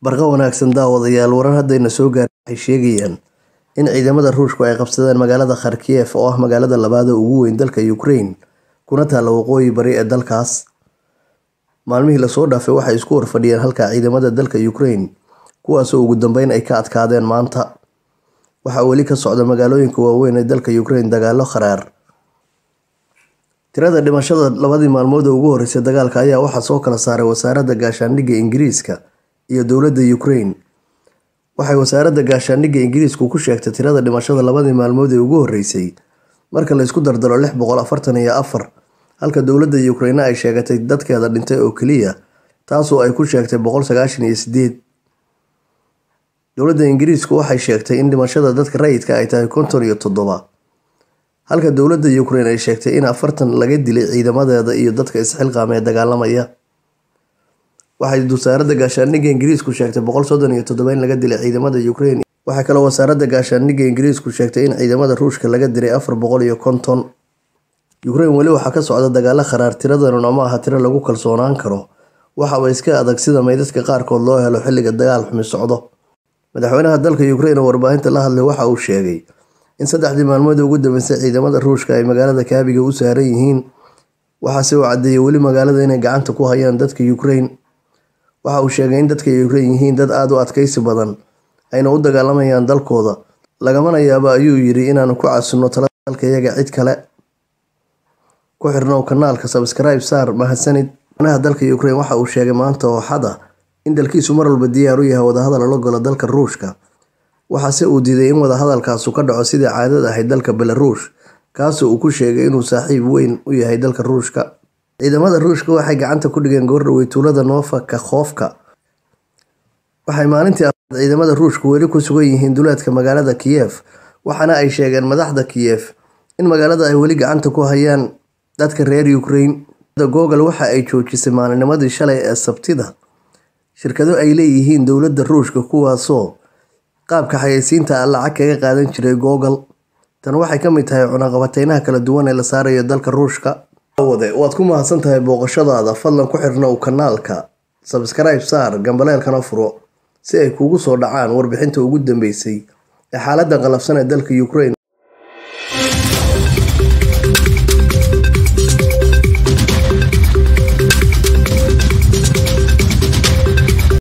Barqa wanaagsan daawadayaal warar haddayna soo gaarin waxay sheegayaan in ciidamada Ruushku ay qabsadeen magaalada Kharkiv oo ah magaalada labaad ee ugu weyn dalka Ukraine kuna taalla waqooyi bari ee dalkaas. Maalmihii la soo dhaafay waxay isku horfadhiyeen halka ciidamada dalka Ukraine kuwaasoo ugu dambeyn ay ka adkaadeen maanta. Waxaa weli ka socda magaalooyinka waaweyn ee dalka Ukraine dagaallo qaraar. Tirada dhimashada labadii maalmood ee ugu horeysay dagaalka ayaa waxaa soo kala saaray wasaaradda gaashaandhigga Ingiriiska iyo dowladda Ukraine. Waxay wasaaradda gaashaandhigga Ingiriisku ku sheegtay tirada dhimashada labadii maalmood ee ugu horeysay marka la isku dardaro lix boqol afartan iyo afar halka dowladda Ukraine ay sheegatay dadkeeda dhintay oo keliya taasoo ay ku sheegtay boqol sagaashan iyo sideed. Dowladda Ingiriisku waxay sheegtay in dhimashada dadka rayidka ay tahay konton iyo toddoba halka dowladda Ukraine ay sheegtay in afartan laga dilay ciidamadeeda iyo dadka isxilqaamay ee dagaalamaya. Waxay wasaaradda gaashaandhigga Ingiriisku sheegtay boqol soddon iyo toddoba in laga dilay ciidamada Ukraine. Waxaa kaloo wasaaradda gaashaandhigga Ingiriisku sheegtay in ciidamada Ruushka laga dilay afar boqol iyo konton. Ukraine weli waxaa ka socda dagaallo qaraar tiradana ma aha tiro lagu kalsoonaan karo waxaaba iska adag sida meydadka qaarkood loo helo xilliga dagaal xumi socdo. Madaxweynaha dalka Ukraine oo warbaahinta la hadlay waxa uu sheegay in saddexdii maalmood ee ugu dambeysay ciidamada Ruushka ay magaalada kaabiga u saaran yihiin waxaase uu caddeeyay weli magaalada inay gacanta ku hayaan dadka Ukraine. Waxa uu sheegay in dadka Ukraine yihiin dad aad u adkaysi badan ayna u dagaalamayaan dalkooda lagamana yaabo ayuu yiri inaanu ku caasino talada dalkayaga cid kale. Ku xirnow kanaalka subscribe saar mahadsanid. Madaxweynaha dalka Ukraine waxa uu sheegay maanta oo xad ah in dalkiisu mar walba diyaar u yahay wadahadal la galo dalka Ruushka. Waxaase uu diiday in wadahadalkaasu ka dhaco sidii caadada ahayd dalka Belarus kaasoo uu ku sheegay inuu saaxiib weyn u yahay dalka Ruushka. Ciidamada Ruushka waxay gacanta ku dhigeen goordhoweyd tuulada Nova Kakhovka. Waxay maalintii afraad ciidamada Ruushku weli ku sugan yihiin duleedka magaalada Kiev waxaana ay sheegeen madaxda Kiev in magaalada ay weli gacanta ku hayaan dadka reer Ukraine. Google waxa ay joojisay maalinimadii shalay ee Sabtida shirkado ay leeyihiin dowladda Ruushka kuwaasoo qaabka xayeysiinta ah lacag kaga qaadan jiray Google. Tan waxay ka mid tahay cunaqabateynaha kala duwan ee la saarayo dalka Ruushka. Waad ku mahadsan tahay booqashadaada fadlan ku xirnow kanaalka subscribe saar gambaleelkana furo si ay kuugu soo dhacaan warbixinta ugu dambeysay ee xaaladda qalafsan ee dalka Ukraine.